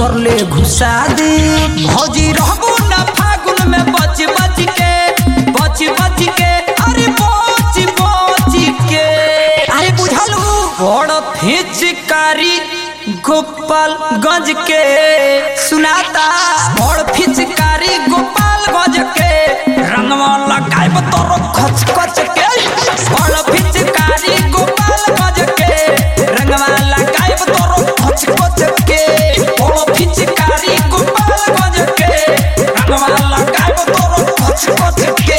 भीतर ले घुसा दे भौजी रहबो ना फागुन में बच बच के बच बच के अरे बच बच के अरे बुझलू बड़ फिचकारी गोपाल गंज के सुनाता बड़ फिचकारी गोपाल गंज के रंगवा लगाइब तोरो खच खच के बड़ फिचकारी गोपाल गंज के रंगवा लगाइब तोरो खच खच के बड़ फिचकारी गोपाल गंज के रंगवा लगाइब तोरो खच खच के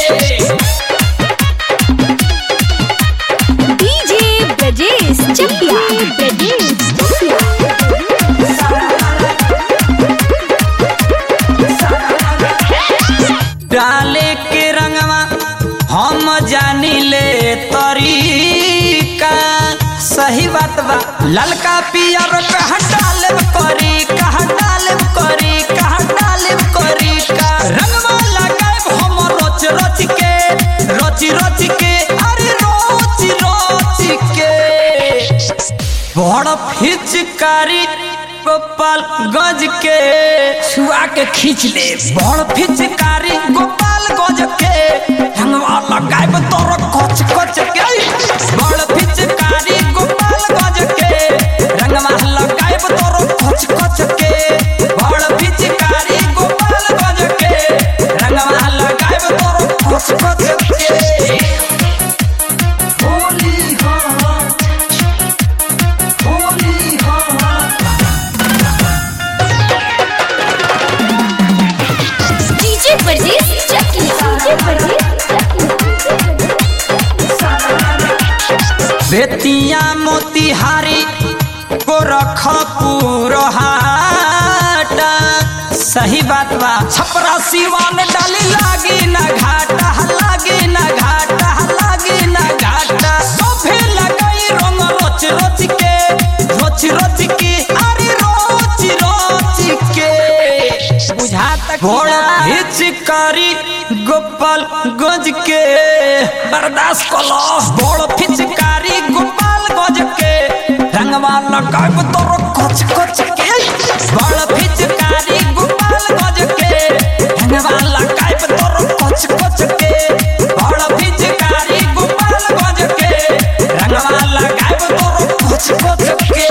डीजे ब्रजेश चकिया ब्रजेश चकिया डाले के रंगवा हम जानी ले तरीका सही बात बा ललका पियर कहाँ डाले करी कहाँ डाले करी कहाँ डाले करी का रंगवा लगाए हम रोच रोच के रोच रोच के अरे रोच रोच के बड़ फिचकारी गोपाल गज के छुआ के खींच ले बड़ फिचकारी गोपाल गज के हंगवा लगाए तोर कच कच के बड़ फिचकारी गोपाल गज के रंगवा लगाए तोर कच कच के बड़ फिचकारी गोपाल गज के रंगवा लगाए तोर कच कच के होली हाँ होली हाँ डीजे ब्रजेश चकिया डीजे ब्रजेश बेतिया मोतिहारी गोरखपुर हाटा सही बात बा छपरा सिवान डाली लागी ना घाटा लागी ना घाटा लागी ना घाटा सोफे लगाई रंग रोच रोच के रोच रोच के अरे रोच रोच के बुझाता घोड़ा हिचकारी गोपाल गज के बर्दाश्त कलो बड़ फिचकारी गोपाल गज के रंगवा लगाब तोरो कच कच के बड़ फिचकारी गोपाल गज के रंगवा लगाब तोरो कच कच के बड़ फिचकारी गोपाल गज के रंगवा लगाब तोरो कच कच के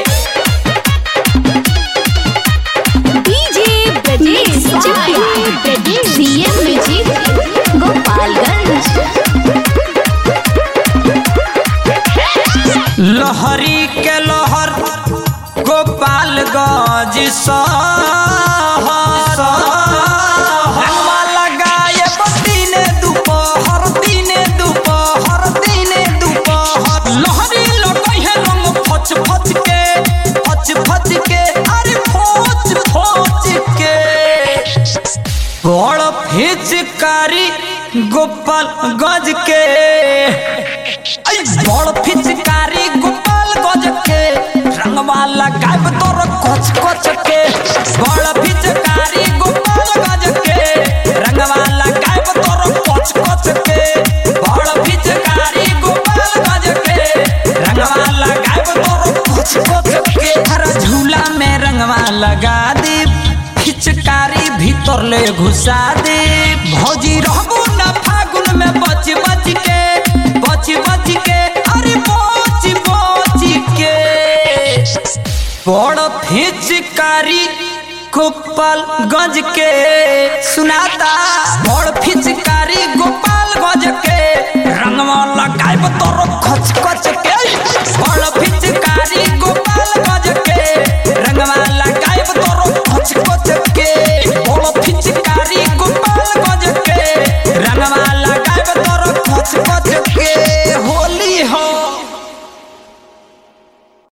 DJ Brajesh Chakia Brajesh CM music Gopalganj लहरी के लहर गोपाल गज लगाए दिने दोपहर दिने दोपहर दिने दोपहर लहरी लगई है रंग फच फच के फच फच के अरे फोच फोच के बड़ फिचकारी गोपाल गज के ऐ बड़ फिचकारी गोपाल गज के रंगवा लगाब तोर कच कच के बड़ फिचकारी गोपाल गज के रंगवा लगाब तोर कच कच के बड़ फिचकारी गोपाल गज के रंगवा लगाब तोर कच कच के हर झूला में रंगवा लगा दे फिचकारी भीतर ले घुसा दे भौजी रहबो ना फागुन में बच बच के बच बच के अरे बच बच के बड़ फिचकारी गोपाल गज के सुनाता बड़ फिचकारी गोपाल गज के रंगवा लगाइब तोरो खच खच के